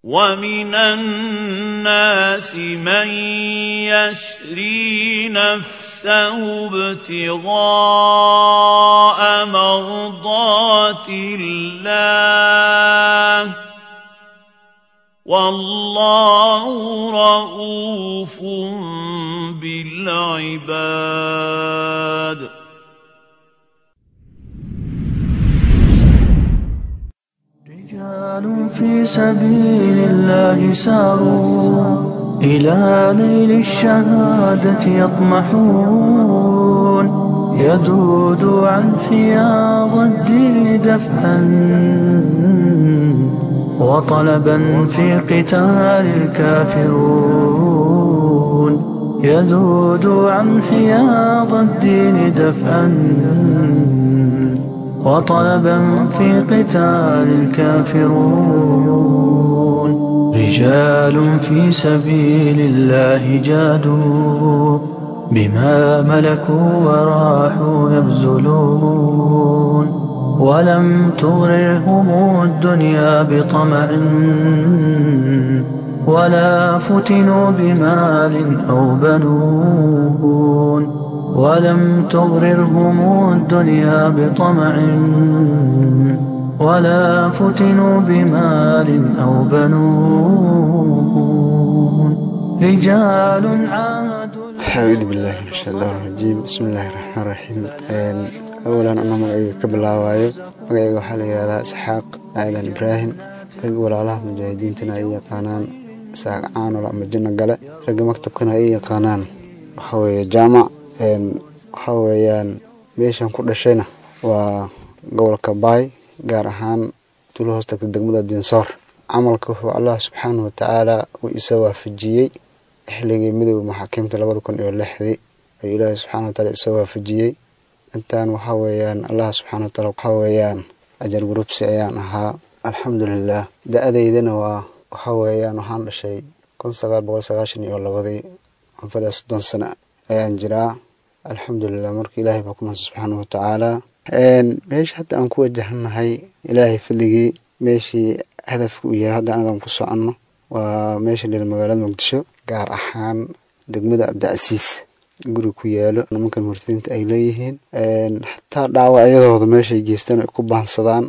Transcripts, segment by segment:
ومن الناس من يشري نفسه ابتغاء مرضات الله والله رؤوف بالعباد رجال في سبيل الله ساروا إلى نيل الشهادة يطمحون يذود عن حياض الدين دفعا وطلبا في قتال الكافرون يذود عن حياض الدين دفعا وطلبا في قتال الكافرون رجال في سبيل الله جادوا بما ملكوا وراحوا يبذلون ولم تغررهم الدنيا بطمع ولا فتنوا بمال أو بنون ولم تغررهم الدنيا بطمع ولا فتنوا بمال أو بنون رجال عادوا أعوذ بالله من الشيطان الرجيم بسم الله الرحمن الرحيم أولا أنا magacayga ka bilaabaayo magacayga waxaa la yidhahdaa isxaaq aadan ibraahim rag walaalaha mujaahidiintana ay yaqaanaan isaaq caanol ama janno gale ragga maktabkana ay yaqaanaan waxaa weeye jaamac waxaa weeyaan meeshan ku dhashayna waa gobolka baay gaar ahaan tuulo hoos tagta degmada dinsoor camalka wuxuu allah subxaanahu watacaala uu isa waafajiyey xilligii midooda maxaakiimta labada kun iyo lixdii ayuu ilaahay subxana wataala isa waafajiyey intaan waxaa weeyaan allah subxana wataala waxaa weeyaan ajar gurubsi ayaan ahaa alxamdulilah da-adeydana waa waxaa weeyaan waxaan dhashay kun sagaal boqol sagaashan iyo labadii anfaliya soddon sano ayaan jiraa alxamdulilah marka ilaahay baa ku mahadsan subxaana watacaala meesha hadda aan ku wajahannahay ilaahay fadligii meeshii hadafka uu yahay hadda anagaan ku soconno waa meesha dhir magaalada muqdisho gaar ahaan degmada abdicasiis guri ku yaalo nimankan murtadiinta ay leeyihiin xataa dhaawacyadooda meeshay geystaan ay ku baansadaan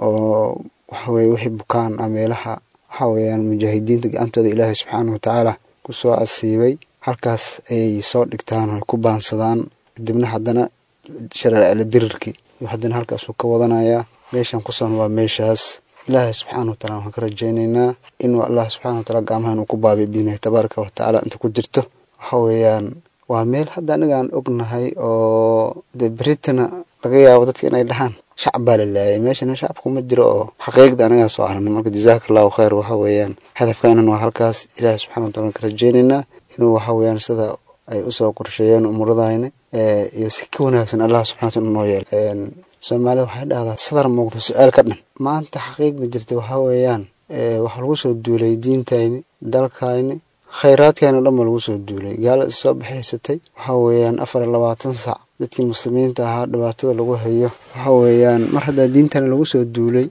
oo waxaweye wixii bukaan ah meelaha waxaa weeyaan mujaahidiinta gacantooda ilaahay subxaana watacaala kusoo asiibay halkaas ayay soo dhigtaan oo ay ku baansadaan kadibna haddana shareecla dirirkii iyo haddana halkaasuu ka wadanayaa meeshan kusan waa meeshaas ilaahay subxaana wataala waxaan ka rajaynaynaa inuu allah subxana wataala gacmaha inuu ku baabiyo biidnihi tabaaraka watacaala inta ku jirto waxa weeyaan waa meel hadda anigaan ognahay oo dee beritana laga yaabo dadka inay dhahaan shacab baa la laayay meeshana shacabku ma jiro oo xaqiiqda anagaa soo aragnay marka jazaaka allahu khayr waxa weeyaan hadafkaanan waa halkaas ilaahay subxana wataala ka rajaynaynaa inuu waxa weeyaan sida ay usoo qorsheeyeen umuuradayna iyo si ka wanaagsan allah subxana wataala noo yeelo soomaaliya waxay dhahdaa sadar muuqda su-aal ka dhan maanta xaqiiqda jirta waxaa weeyaan waxaa lagu soo duulay diintayni dalkayni khayraadkayna dhan ba lagu soo duulay gaala is soo baxaysatay waxaa weeyaan afar iyo labaatan sac dadkii muslimiinta ahaa dhibaatada lagu hayo waxaa weeyaan mar haddaa diintana lagu soo duulay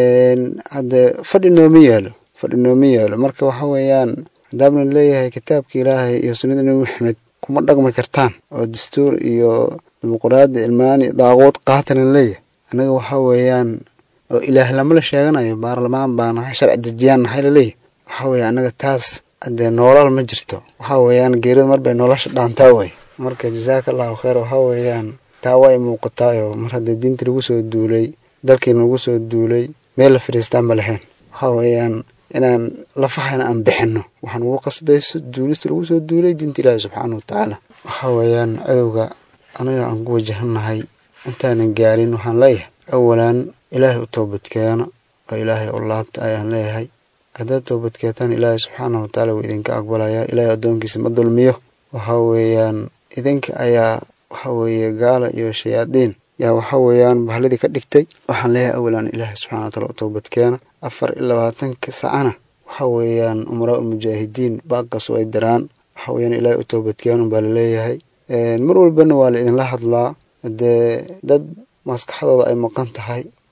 haddee fadhi nooma yaalo fadhi nooma yaalo marka waxa weeyaan haddaabna leeyahay kitaabka ilaahay iyo sunnada nebi maxamed kuma dhaqmi kartaan oo dastuur iyo dimuquraadi ilmaani daaquud qaatana leeyahay annaga waxaa weeyaan oo ilaah lama la sheeganayo baarlamaan baa nahay sharci dejiyaan nahay laleeyahay waxaa weeye annaga taas dee noolal ma jirto waxaa weeyaan geerida mar bay nolosha dhaantaa wey marka jazaaka allahu khayr waxaa weeyaan taa way muuqataayo mar haddee diinta lagu soo duulay dalkiina lagu soo duulay meel la fadhiistaan ma lahayn waxaa weeyaan inaan lafaxana aan bixinno waxaan ugu qasbayso duulista lagu soo duulay diinta ilaahi subxaana watacaala waxaa weeyaan cadowga anaga aan ku wajahannahay intaanan gaarin waxaan leeyahay awalan ilaahay u toobadkeeno oo ilaahay u laabta ayaan leeyahay haddaad toobadkeetaan ilaahay subxaana watacaala wuu idinka aqbalayaa ilaahay addoonkiisa ma dulmiyo waxaa weeyaan idinka ayaa waxa weeye gaala iyo shayaadiin yaa waxa weeyaan bahladii ka dhigtay waxaan leeyahay awalan ilaahay subxana wataala u toobadkeena afar iyo labaatanka sacana waxa weeyaan umaraa ulmujaahidiin baaqaas way diraan waxa weeyaan ilaahay u toobadkeenun baa laleeyahay mar walbana waa la idinla hadlaa dee dad maskaxdooda ay maqan tahay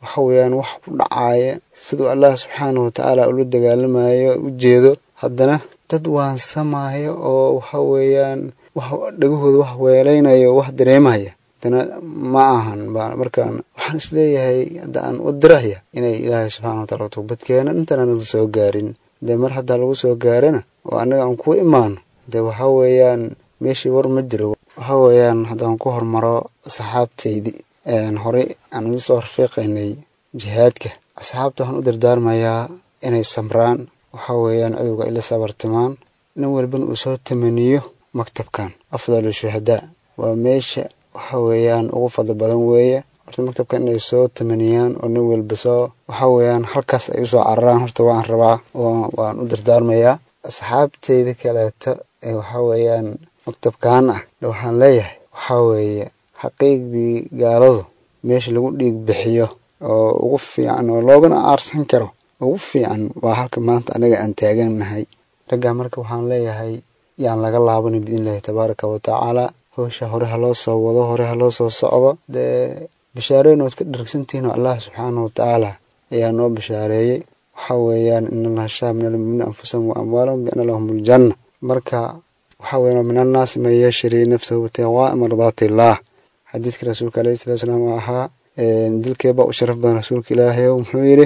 waxa weeyaan wax ku dhacaaya siduu allah subxaanahu watacaala ula dagaalamayo u jeedo haddana dad waansamaayo oo waxa weeyaan wax dhagahooda wax weelaynayo wax dareemaya haddana ma ahan markaan waxaan isleeyahay hadda aan u diraya inay ilaahay subxana wataala toobad keena intana laga soo gaarin dee mar haddaa lagu soo gaarana oo annaga aan ku imaano dee waxa weeyaan meeshii war ma jiro waxa weeyaan haddaan ku hormaro asxaabtaydii horey aan uga soo rafiiqaynay jihaadka asxaabta waxaan u dardaarmayaa inay samraan waxa weeyaan cadowga ila sabartimaan nin walbana uu soo tamaniyo maktabkan afdalu shuhadaa waa meesha waxa weeyaan ugu fadli badan weeye horta maktabkan inay soo tamaniyaan oo nin walba soo waxa weeyaan halkaas ay usoo cararaan horta waan rabaa waan u dardaarmayaa asxaabteyda kaleeto ee waxa weeyaan maktabkan ah waxaan leeyahay waxaa weeye xaqiiqdii gaaladu meesha lagu dhiig bixiyo oo ugu fiican oo loogana aarsan karo ugu fiican waa halka maanta anaga aan taagannahay raggaa marka waxaan leeyahay yaan laga laabanin biidnillahi tabaaraka wa tacaala howsha hore ha loo soo wado hore ha loo soo socdo dee bishaareyn ood ka dharagsantihiin oo allah subxaanahu watacaala ayaa noo bishaareeyey waxa weeyaan in allaha shtaa min almuuminiina anfusahum wa amwaalahum biana lahum aljanna marka waxa weeyaan min annaasi man yashri nafsahu ibtiqaa'a mardaati illaah xadiidka rasuulka alayhi salatu salaam oo ahaa dilkeebaa u sharaf badan rasuulka ilaahay oo muxuu yidhi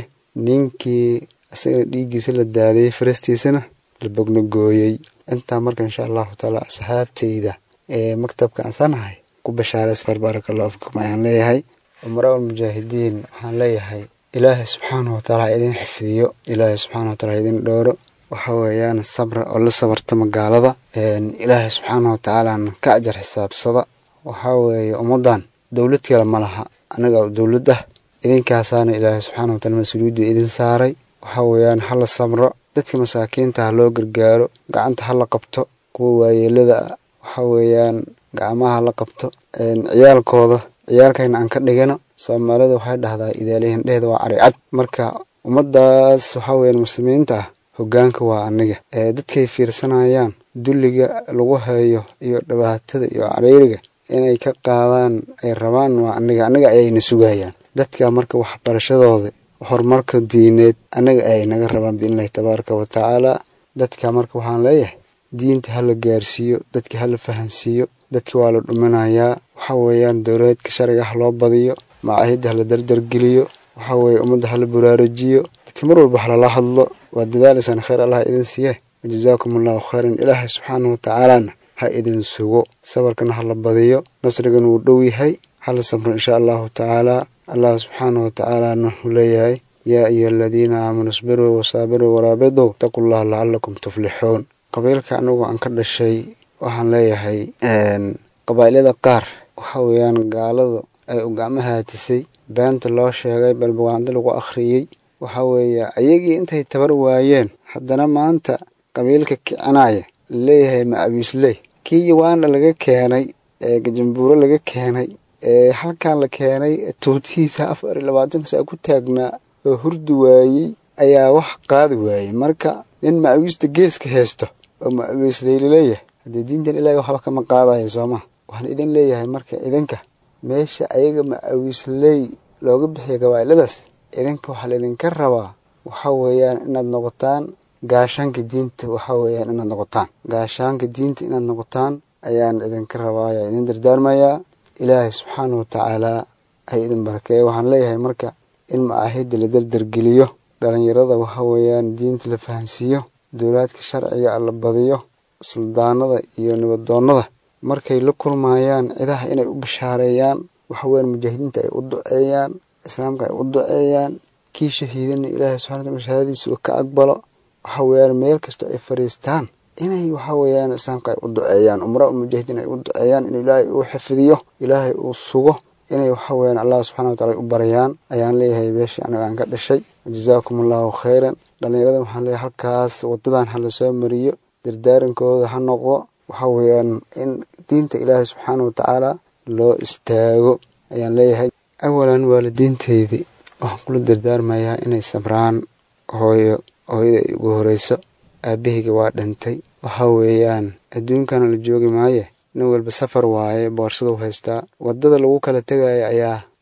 ninkii isagana dhiiggiisa la daadiyey farastiisana la bogna gooyey intaa marka insha allahu taala asxaabteyda ee maktabka ansanahay ku bashaaraysa baaraka allahu fikum ayaan leeyahay umara almujaahidiin waxaan leeyahay ilaahay subxaanahu wataala ha idin xifdiyo ilaahay subxaana wataala ha idin dhooro waxa weeyaan sabra oo la sabarta magaalada ilaahay subxaana watacaalana ka ajar xisaabsada waxaa weeye ummaddan dowlad kale ma laha anaga dowlad ah idinkaasaana ilaahay subxaana wataala mas-uuliyaddu idin saaray waxa weeyaan hala samro dadka masaakiinta ha loo gargaaro gacanta ha la qabto kuwa waayeelada ah waxa weeyaan gacmaha ha la qabto ciyaalkooda ciyaalkayna aan ka dhigano soomaalida waxay dhahdaa idaalihin dheheeda waa caricad marka ummaddaas waxaa weeyaan muslimiinta ah hoggaanka waa aniga dadkay fiirsanayaan dulliga lagu hayo iyo dhibaatada iyo cariiriga inay ka qaadaan ay rabaan waa aniga aniga ayayna sugayaan dadka marka waxbarashadooda horumarka diineed anaga ayay naga rabaan biidnillahi tabaaraka wa tacaala dadka marka waxaan leeyahay diinta hala gaarsiiyo dadka hala fahansiiyo dadka waa la dhuminayaa waxa weeyaan dowladeedka sharciga ha loo badiyo macaahidda hala dardargeliyo waxa weeye ummadda hala buraarujiyo dadka mar walba halala hadlo waa dadaalaysaan khayr allah idin siiye wajazaakum allahu khayran ilaahay subxaanahu watacaalana ha idin sugo sabarkana hala badiyo nasrigana wuu dhow yahay hala samro insha allahu tacaala allah subxaanahu watacaalana wuxuu leeyahay yaa ayuha aladiina aamanuu isbiruu wasaabiruu waraabiduu itaquu llaha lacalakum tuflixuun qabiilka anigu aan ka dhashay waxaan leeyahay qabaa'ilada qaar waxa weeyaan gaaladu ay u gacmo haatisay beenta loo sheegay balbugaando lagu akhriyey waxa weeye ayagii intay tabar waayeen haddana maanta qabiilka kicinaya laleeyahay macabiisley kii yawaana laga keenay ee gajambuuro laga keenay ee halkan la keenay tuutihiisa afar iyo labaatanka saa ku taagnaa oo hurdi waayey ayaa wax qaadi waayey marka nin macawiista geeska haysto oo macawiisley laleeyahay haddii diintan ilaahay waxba kama qaadayo sooma waxaan idin leeyahay marka idinka meesha ayaga macawiisley looga bixiya gabaa'iladaas idinka waxaa laydinka rabaa waxa weeyaan inaad noqotaan gaashaanka diinta waxa weeyaan inaad noqotaan gaashaanka diinta inaad noqotaan ayaan idinka rabaa ayaa idin dardaarmayaa ilaahay subxaana watacaalaa hay idin barakeeya waxaan leeyahay marka in macaahidda la dardargeliyo dhalinyarada waxa weeyaan diinta la fahansiiyo dowlaadka sharciga la badiyo suldaanada iyo nibadoonnada markay la kulmayaan cidaha inay u bashaareeyaan waxa weeyaan mujaahidiinta ay u duceeyaan islaamka ay u duceeyaan kii shahiidana ilaahay subxana wataala shahaadadiisa uu ka aqbalo waxa weeyaan meel kastoo ay fadhiistaan inay waxa weeyaan islaamka ay u duceeyaan umra mujaahidiin ay u duceeyaan inuu ilaahay uu xifdiyo ilaahay uu sugo inay waxa weeyaan allah subxana wa taala u baryaan ayaan leeyahay beeshii aniga aan ka dhashay jazaakum allahu khayran dhallinyarada waxaan leeyahay halkaas wadadan ha lasoo mariyo dardaarankooda ha noqdo waxa weeyaan in diinta ilaahay subxaana wa tacaala loo istaago ayaan leeyahay awalan waalidiinteydii waxaan kula dardaarmayaa inay sabraan hooyo hooyada ay ugu horeyso aabahayga waa dhintay waxa weeyaan adduunkana la joogi maaye nin walba safar waaye boorsadu haystaa waddada lagu kala tegaya ayaa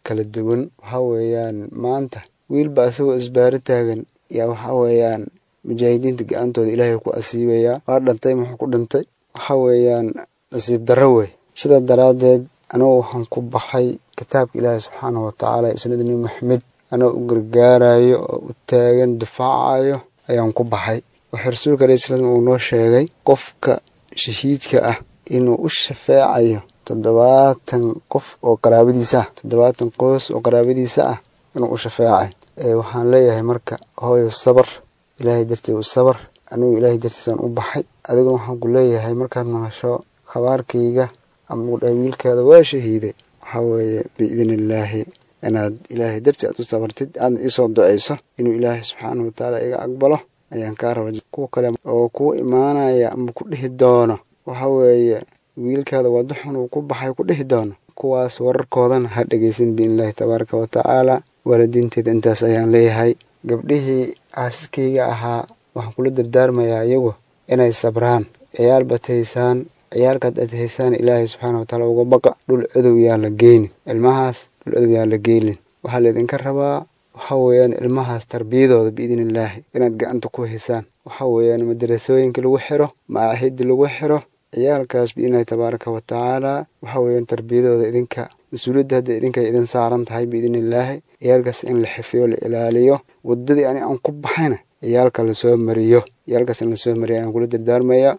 kala duwan waxaa weeyaan maanta wiilba asagoo isbaaro taagan yaa waxaa weeyaan mujaahidiinta gacantooda ilaahay ku asiibayaa waa dhintay muxuu ku dhintay waxaa weeyaan nasiib darro wey sidaa daraaddeed anigu waxaan ku baxay kitaabka ilaahay subxaanahu watacaala iyo sunnada nebi maxamed anoo u gargaarayo oo u taagan difaacayo ayaan ku baxay waxaa rasuulka alayhi salaam uu noo sheegay qofka shahiidka ah inuu u shafeecayo toddobaatan qof oo qaraabadiisa ah toddobaatan qoys oo qaraabadiisa ah inuu u shafeecay waxaan leeyahay marka hooyo sabar ilaahay darteed u sabar anigu ilaahay dartiisaan u baxay adiguna waxaan ku leeyahay markaad maqasho khabaarkayga ama ugu dhahay wiilkaada waa shahiiday waxaa weeye biidni illaahi inaad ilaahay dartii aad u sabartid aadna iisoo ducayso inuu ilaahay subxaanahu watacaala iga aqbalo ayaan kaa raba kuwa kale oo kuu imaanaya ama ku dhihi doono waxa weeye wiilkaada waddo xun uu ku baxay ku dhihi doono kuwaas wararkoodana ha dhegaysan biidnillaahi tabaaraka wa tacaala waalidiinteeda intaas ayaan leeyahay gabdhihii aasiskayga ahaa waxaan kula dardaarmayaa iyagu inay sabraan ciyaal baad haysaan ciyaalkaad aad haysaan ilaahay subxaana watacaala uga baqa dhul cadow yaan la geynin ilmahaas dhul cadow yaan la geylin waxaa laydinka rabaa waxaa weeyaan ilmahaas tarbiyadooda biidni illaahi inaad gacanta ku haysaan waxaa weeyaan madarasooyinka lagu xiro macaahidda lagu xiro ciyaalkaas biidnillahi tabaaraka wa tacaala waxaa weeyaan tarbiyadooda idinka mas-uuliyadda hadda idinkay idin saaran tahay biidni illaahi ciyaalkaas in la xifiyo la ilaaliyo waddadii ani aan ku baxayna ciyaalka lasoo mariyo ciyaalkaas in lasoo mariyo ayaan kula dardaarmayaa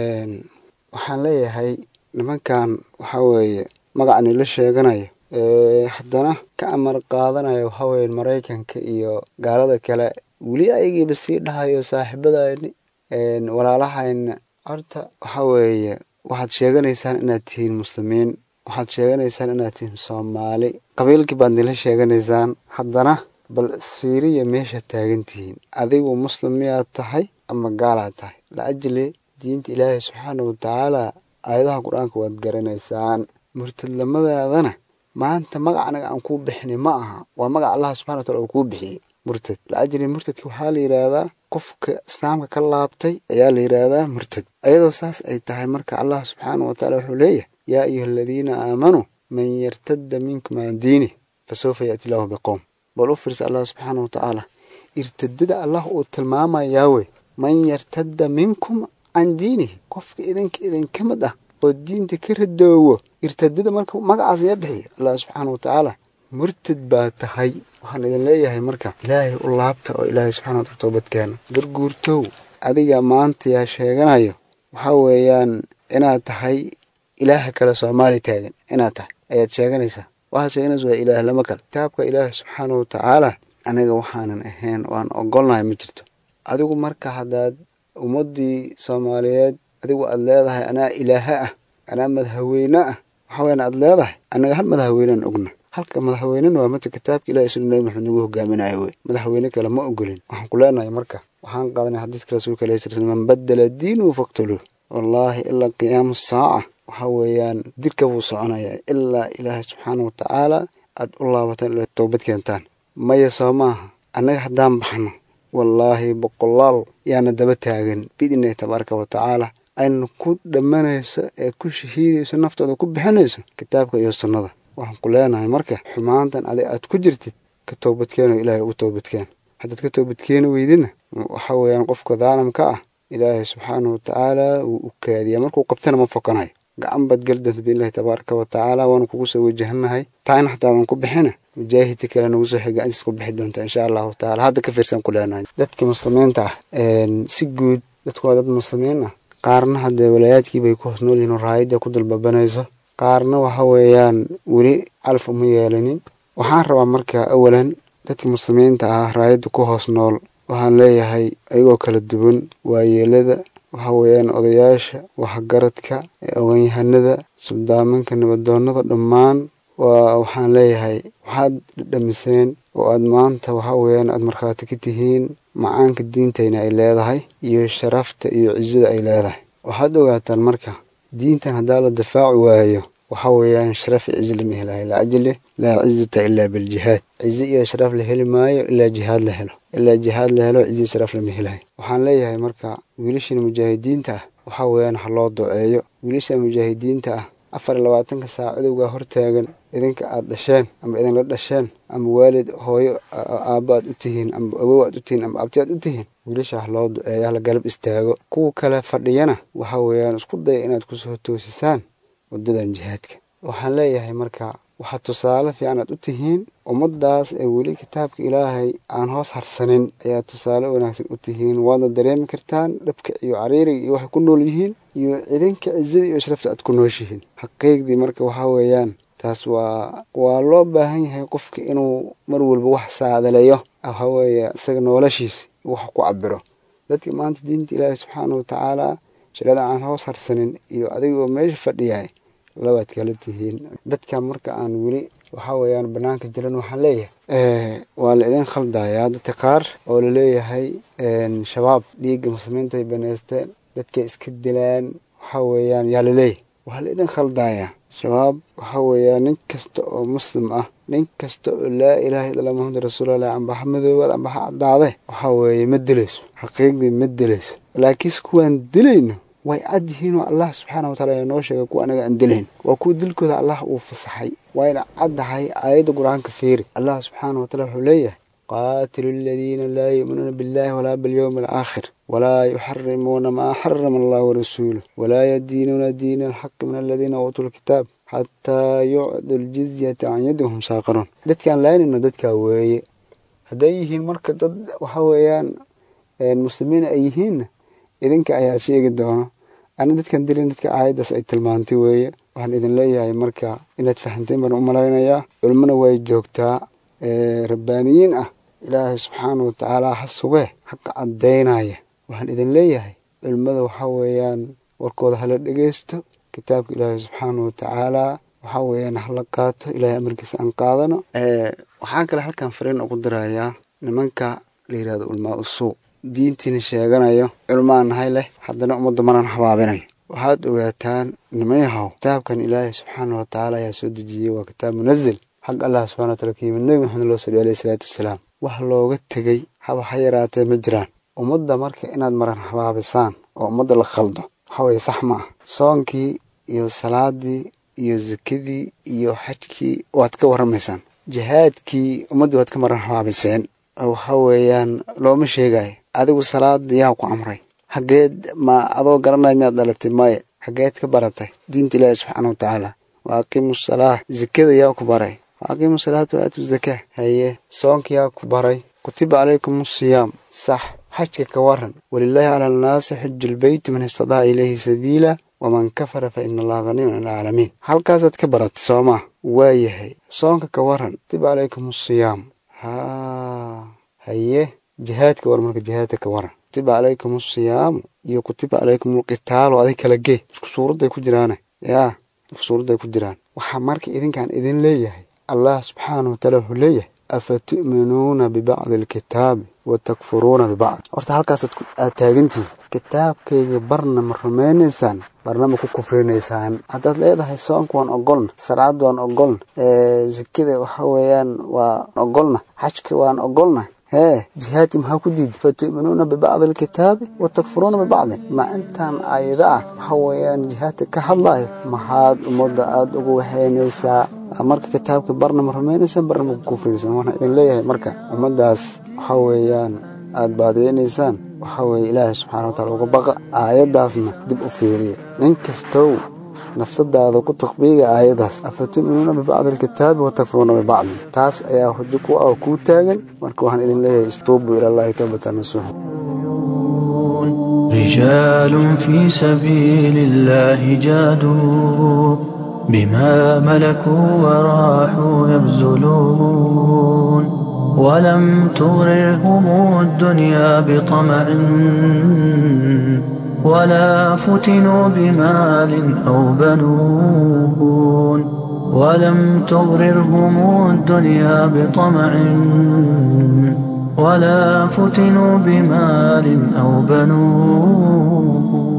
waxaan leeyahay nimankan waxaa weeye magacani la sheeganayo haddana ka amar qaadanayo waxaa weeye maraykanka iyo gaalada kale weli ayagiiba sii dhahayo saaxiibadayni walaalahayna horta waxaa weeye waxaad sheeganaysaan inaad tihiin muslimiin waxaad sheeganaysaan inaad tihiin soomaali qabiilkii baad nila sheeganaysaan haddana bal isfiiriya meesha taagan tihiin adigu muslim miyaad tahay ama gaalaad tahay laajli diinta ilaahay subxaana watacaala aayadaha qur-aanka waad garanaysaan murtadlamadaadana maanta magac anaga aan kuu bixinay ma aha waa magac allah subxana wataala uu kuu bixiyey murtad laajli murtadka waxaa la yidhaahdaa qofka islaamka ka laabtay ayaa la yidhaahdaa murtad ayadoo saas ay tahay marka allah subxaana wataala wuxuu leeyahay yaa ayuha aladiina aamanuu man yartadda minkum can diinih fasawfa yaati llaahu biqowm bal u fiirsa allah subxaana watacaala irtadada allah uu tilmaamayaa wey man yartadda minkum can diinihi qofka idinka idinka mid ah oo diinta ka radoowo irtadada marka magacaas yaa bixiya allah subxaana watacaala murtad baa tahay waxaan idin leeyahay marka ilaahay u laabta oo ilaahay subxana wataala toobadkeena garguurtow adiga maanta yaa sheeganayo waxaa weeyaan inaad tahay ilaaha kale soomaali taagan inaad tahay ayaad sheeganaysaa waxaad sheeganaysa waa ilaah lama kale kitaabka ilaahay subxaana watacaala aniga waxaanan ahayn waan ogolnahay ma jirto adigu marka haddaad ummaddii soomaaliyeed adigu aad leedahay anaa ilaaha ah anaa madahaweyne ah waxaa weyan aad leedahay annaga hal madaxweynaan ogna halka madaxweynena waa mata kitaabka ilahi suna nabi maxamed nagu hogaaminayo wey madaxweyne kale ma ogolin waxaan ku leenahay marka waxaan qaadanay xadiiska rasuulka alayhi sala man badala diinuhu faqtuluuh wallaahi ilaa qiyaamu saaca waxaa weeyaan dirka buu soconayaa ilaa ilaahay subxaana watacaala aad u laabataan ilaa toobad keentaan maya soo maaha annaga haddaan baxno wallaahi boqolaal yaana daba taagan biidnillahi tabaaraka wa tacaala ayna ku dhammanayso ee ku shahiidayso naftooda ku bixinayso kitaabka iyo sunnada waxaan ku leenahay marka xumaantan adig aad ku jirtid ka toobadkeeno ilaahay ugu toobadkeen haddaad ka toobadkeeni weydina waxa weeyaan qofka daalimka ah ilaahay subxaana wa tacaala wuu u kaadiyaa markuu qabtana ma fokanayo gacan baad geli doonta biidnillahi tabaaraka wa tacaala waanu kugu soo wajahanahay taayna xataadan ku bixina mujaahidka kale nagu soo xig gacantiis ku bixi doonta insha allahu tacaala hadda ka fiirsan ku leenahay dadka muslimiinta ah si guud dadku waa dad muslimiin ah qaarna haddee walaayaadkii bay ku hoos nool yihiin oo raayadda ku dulbabanayso qaarna waxa weeyaan weli calaf uma yeelanin waxaan rabaa marka awalan dadka muslimiinta ah raayadda ku hoos nool waxaan leeyahay ayagoo kala duwan waayeelada waxa weeyaan odayaasha waxgaradka oganyahanada suldaamanka nabadoonnada dhammaan waa waxaan leeyahay waxaad dhamiseen oo aad maanta waxa weeyaan aad markhaati ka tihiin macaanka diintayna ay leedahay iyo sharafta iyo cizada ay leedahay waxaad ogaataan marka diintan haddaa la difaaci waayo waxa weeyaan sharaf iyo cizi lama helayo lacajli laa cizata ilaa biljihaad cizi iyo sharaf la heli maayo ilaa jihaad la helo ilaa jihaad la helo cizi sharaf lama helayo waxaan leeyahay marka wiilashan mujaahidiinta ah waxa weeyaan ha loo duceeyo wiilasha mujaahidiinta ah afar iyo labaatanka saac cadowgaa hortaagan idinka aada dhasheen ama idinla dhasheen ama waalid hooyo aabba aad u tihiin ama awow aad u tihiin ama abti aad u tihiin wiilasha ha loo duceeya hala galab istaago kuwa kale fadhiyana waxa weeyaan isku daya inaad kusoo toosisaan waddadan jihaadka waxaan leeyahay marka waxaa tusaale fiican aad u tihiin ummaddaas ee weli kitaabka ilaahay aan hoos harsanin ayaa tusaale wanaagsan u tihiin waadna dareemi kartaan dhabka iyo cariiriga iyo waxay ku nool yihiin iyo ciidanka cizada iyo sharafta aad ku nooshihiin xaqiiqdii marka waxaa weeyaan taas waa waa loo baahan yahay qofka inuu mar walba wax saadaleeyo waxa weeye isaga noloshiisa wax ku cabiro dadka maanta diinta ilaahay subxaana wa tacaala shirada aan hoos harsanin iyo adigoo meesha fadhiyahay labaad kala tihiin dadka marka aan weli waxaa weeyaan banaanka jiran waxaan leeyahay waa la idin khaldayaa dadka qaar oo laleeyahay shabaab dhiigga muslimiinta ay baneysteen dadkay iska dilaan waxaa weeyaan yaa laleeyahay waa la idin khaldayaa shabaab waxaa weeyaan nin kasta oo muslim ah nin kasta oo laa ilaaha illa muxamad rasuulallah ambaha madoobaad ambaha caddaade waxaa weeye ma dilayso xaqiiqdii ma dilayso laakiinse kuwaan dilayno way cad yihiin oo allah subxaana wa taala ayaa noo sheegay kuwa anaga aan dilayn waa kuwa dilkooda allah uu fasaxay wayna caddahay aayadda qur-aanka fiiri allah subxaana wa taala wuxuu leeyahay qaatilu aladiina laa yu'minuuna billahi walaa bilyowmi alaakhir walaa yuxarimuuna maa xarama allah warasuuluh walaa yadiinuuna diina alxaqi min aladiina uutuu lkitaab xataa yucdu ljizyata can yadihum saaqiruun dadkaan laynayno dadkaa weeye hadday yihiin marka dad waxa weeyaan muslimiin ay yihiinna idinka ayaa sheegi doono ana dadkan dilin dadka aayaddaas ay tilmaantay weeye waxaan idin leeyahay marka inaad fahanteen baan u malaynayaa culmona way joogtaa rabbaaniyiin ah ilaahay subxaana wa tacaala ha sugee xaqa caddaynaya waxaan idin leeyahay culimmada waxaa weeyaan warkooda hala dhegeysto kitaabka ilaahay subxaana wa tacaala waxaa weeyaan hala qaato ilaahay amarkiisa aan qaadano waxaan kale halkan fariin ugu dirayaa nimanka la yidhahdo ulmaa usuu diintiina sheeganayo culmaan nahay leh haddana ummadda manan habaabinayo waxaad ogaataan nimayahow kitaabkan ilaahay subxaana wa tacaala ayaa soo dejiyey waa kitaab munazil xag allah subxana wa taala ka yimid nebi maxamed loo saliyo alayhi salaatu wasalaam wax looga tegey haba ha yaraatee ma jiraan ummadda marka inaad maran habaabisaan oo ummadda la khaldo waxa weeye sax ma ah soonkii iyo salaadii iyo sakadii iyo xajkii waad ka warramaysaan jihaadkii ummaddii waad ka maran habaabiseen waxa weeyaan looma sheegayo adigu salaada yaa ku amray xaggeed ma adoo garanaya miyaad dhalatay maya xaggeed ka baratay diinta ilaahi subxaana wa tacaala wa aqiimu salaa zakada yaa ku baray wa aqiimu salaata wa aatu zakaa haye soonka yaa ku baray kutiba calaykum asiyaam sax xajka ka waran walilaahi cala annaasi xiju lbeyti man istadaca ilayhi sabiila waman kafara fa ina allaha haniyun can alcaalamiin halkaasaad ka baratay soomaa waayahay soonka ka waran kutiba calaykum asiyaam ha haye jihaadka war marka jihaadka ka waran kutiba calaykum asiyaamu iyo kutiba calaykum alqitaalu adig kala gee isku suuradday ku jiraane yaa isku suuradday ku jiraan waxaa marka idinkaan idin leeyahay allah subxaana wa taala wuxuu leeyahay afa tu'minuuna bibacdi alkitaabi wa takfuruuna bibacd horta halkaas aad taagantihin kitaabkayga barna ma rumaynaysaan barna ma ku kufrinaysaan haddaad leedahay soonka waan ogolna salaad waan ogolna zakada waxa weeyaan waan ogolna xajka waan ogolna hee jihaadki maxaa ku diiday fatu'minuuna bibacdi alkitaabi wa takfuruuna bibacdin ma intaan aayada ah waxa weeyaan jihaadka ka hadlayo maxaad ummadda aada ugu waxeynaysaa marka kitaabka barna ma rumaynaysaan barna ma ku kufrinaysaan waxaan idin leeyahay marka ummaddaas waxa weeyaan aada baadiyeynaysaan waxaa weeye ilaahay subxana wa taala uga baqa aayaddaasna dib u fiiriya nin kastow nafsadaada ku takbiiga aayadaas afa tu'minuuna bibacdi alkitaabi wa takfuruuna bibacdin taas ayaa hujo ku ah oo kuu taagan marka waxaan idin leeyahay istuubuu ila allahi towbatan nasuuxa رجال في سبيل الله جادوا بما ملكوا وراحوا يبذلون ولم تغررهم الدنيا بطمع ولا فتنوا بمال أو بنون ولم تغررهم الدنيا بطمع ولا فتنوا بمال أو بنون